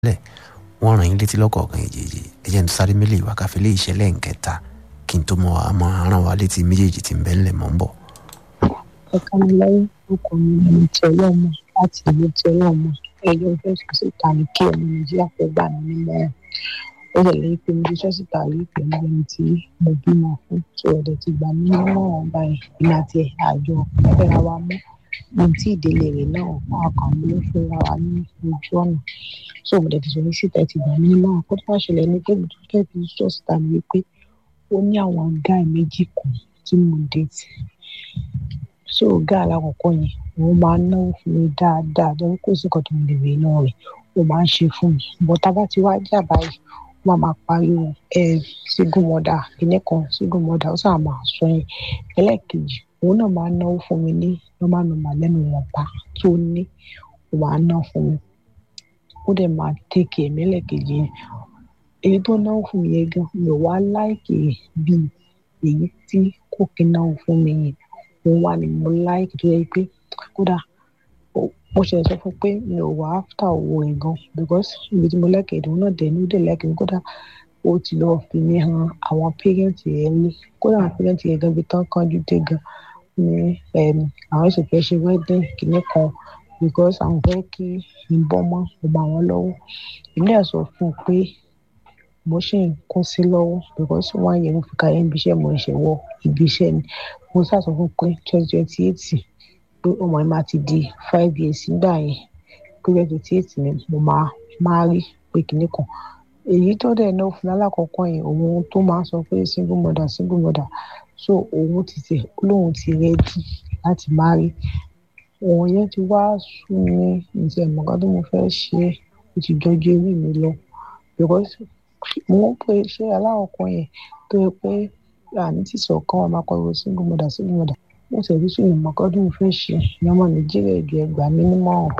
lẹ̀ wọ́n ràn yín létí lọ́kọ̀ọ̀kan èjèèjì ẹ̀jẹ̀ ń sáré mélé ìwà káfí lé ìṣẹ̀lẹ̀ nkẹta kí n tó mọ àmọ́ aràn wa létí méjèèjì tí ń bẹ́ ńlẹ̀ mọ́ ń bọ̀. ẹ̀ka mi lẹ́yìn orúkọ mi ni ti ọlọ́mọ láti ìlú ti ọlọ́mọ ẹjọ́ fẹ́ sọ síta ní kí ọmọ nàìjíríà fẹ́ gbà mí nímọ̀ràn ó lè lẹ́yìn pé mo ti sọ síta rí pẹ̀lú ẹni tí mo bímọ fún tí ọ̀dẹ̀ ti gbà mí nímọ̀ràn báyìí ìlà àti àjọ fẹ́ra wa mú ní tí ìdílé rẹ̀ náà ọkàn mi ló fẹ́ra wa ní ojú ọ̀nà so mo dẹ̀ ti sọ ní síta ti gbà mí nímọ̀ràn kó tó wá ṣẹlẹ̀ ní pé mo tún fẹ́ fi sọ síta ní wípé ó ní àwọn gáì méjì kan tí mo déètì so ọgá alákọ̀ọ́kọ́ yẹn òun máa ń náwó fún mi dáadáa lórí kò sí nǹkan tó ń lè náà rẹ̀ ó máa ń ṣe fún mi bọ́ tá a bá ti wá jà báyìí wọ́n máa pariwo ẹ single mother ilé kan single mother ó sábà máa sọ yẹn ẹlẹ́ẹ̀kejì òun náà máa ń náwó fún mi ní normal normal lẹ́nu ìwọ̀nba tó ní ó máa ń ná fún mi ó dẹ̀ máa tẹ̀kì ẹ̀mí ẹlẹ́ẹ̀kejì yẹn èyí tó náwó fún mi yẹn gan mi ò wá láìkì bíi èyí tí kò kí náwó fún mi yẹn òun wà ní mo láìkì tó yẹ pé kódà mo ṣe sọ fún pé mi ò wá áfítà owó ẹ̀ gan because ibi tí mo lẹ́kẹ̀ẹ́ ìdùnnú náà dẹ̀ ní ó dẹ̀ lẹ́kẹ̀ẹ́ kódà ó ti lọ́ọ́ fi mí han àwọn pẹ́rẹ́ǹtì ẹ̀ ní kódà àwọn pẹ́rẹ́ǹtì ẹ̀ gan bí tán kánjú dé gan ní àwọn ẹ̀sìn fẹ́ ṣe wedding kìíní kan because àwọn fẹ́ kí n bọ́ mọ́ ọmọ àwọn lọ́wọ́ ilé ẹ̀ sọ fún un pé mo ṣì ń kún sí lọ́wọ́ because wọ́n á yẹ mo fi ka ibi iṣẹ́ mo ṣe wọ ibi iṣẹ́ ni mo ṣàṣọ fún pé twenty twenty eight pé ọmọ yẹn máa ti di five years nígbà yẹn pé twenty twenty eight ni mo máa máa rí pé kinní kan èyí tó dẹ̀ náà fún alákọ̀ọ́kọ́ yẹn òun tó máa sọ pé single mother single mother so òun ti tẹ̀ lóun ti rẹ́dí láti máa rí òun yẹn ti wá sún mi ǹjẹ́ mọ̀gá tó mo fẹ́ ṣe ó ti jọjú orí mi lọ because mo ń pè ṣé alákọ̀ọ́kọ́ yẹn tó yẹ pé àní tí sọ̀kan wà máa kọ́ single mother single mother mo sì rí sùn ìmọ̀kọ́ tó mo fẹ́ ṣe ìyẹn ọmọ nàìjíríà ìgbẹ́ ẹgbàá mi nímọ̀ràn.